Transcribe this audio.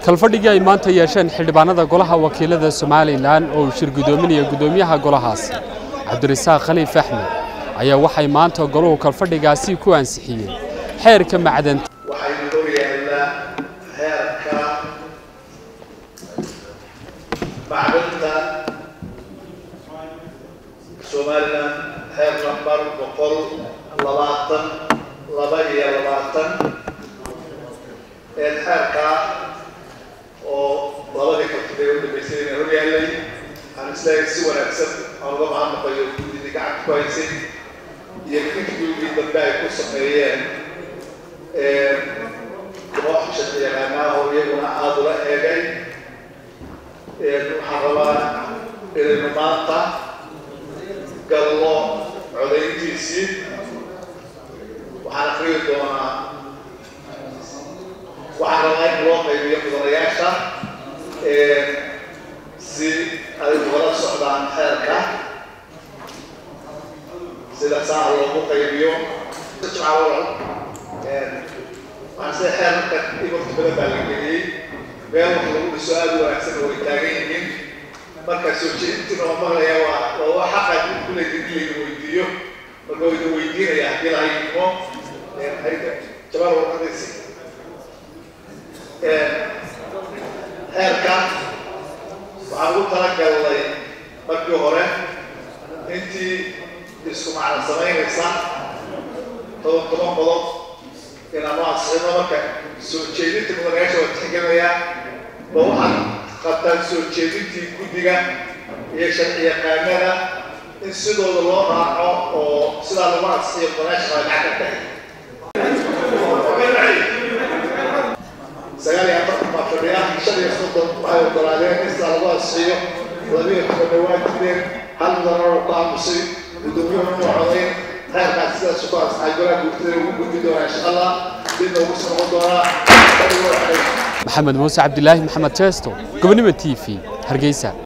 kalfadhigii ay maanta yeesheen xildhibaanada golaha wakiilada somalilan oo uu shir guddoominaya guddoomiyaha golahaas cabdirasaaq khaliif axmed ayaa waxay maanta goluhu kalfadhigaasi ku ansixiyeen xeerka macdanta waxaynu hor yaallaa heerka macdanta somalilan heer nambar boqol labaatan laba iyo labaatan ee xeerkaa oo labadii kalfadee u dambeysay inay hor yaallay aan isleeyahay si wanaagsan aan uga mahadnaqayo guddidii gacanta ku haysay iyo fikigii dambe ay ku sameeyeen koox shaqiyaqaanaha oo iyaguna aada ula eegay waxaan rabaa inaynu maanta gallo codayntiisii waxaan akriyi doonaa waxaan rabaa in loo qaybiyo mudanayaasha si ay ugala socdaan xeerka sida saa loogu qaybiyo waxaan sida xeerarka imarka badan baa la geliyey meel wax lagu dhiso aada u wanaagsan oo ay taagan yihiin markaa soo jeedintiina oo maqlaya waa waa wax xaqa kuleedin in layna weydiiyo marka wayna weydiinaya haddii lahay imo hayda jabaal warqadaysi xeerka waxaan ugu talagalnay markii hore intii isku macna samaynaysa toban toban qodob inaan u ansixino marka soo jeedinta mudanayaasha waa tixgelinayaa ba waxaad qabtaan soo jeedintii guddiga iyo sharci yaqaanada in sidooda loo raaco oo sidaa lagu ansixiyo mudanayaasha waa gacan ka tahay sagaal iyo afartan baa fadhiya shan iyo soddon waxay ogolaadeen in sidaa lagu ansixiyo labiyo tobanna waa jireen hal mudanana ku aamusay guddoomiyuhuna u codayn heerkaas sidaas ku ansaxay golaha guurtada ugu gudbi doonaa insha allah dibna ugu soo noqon doonaa maxamed muuse cabdilaahi maxamed jeesto gobonimo t v hargeysa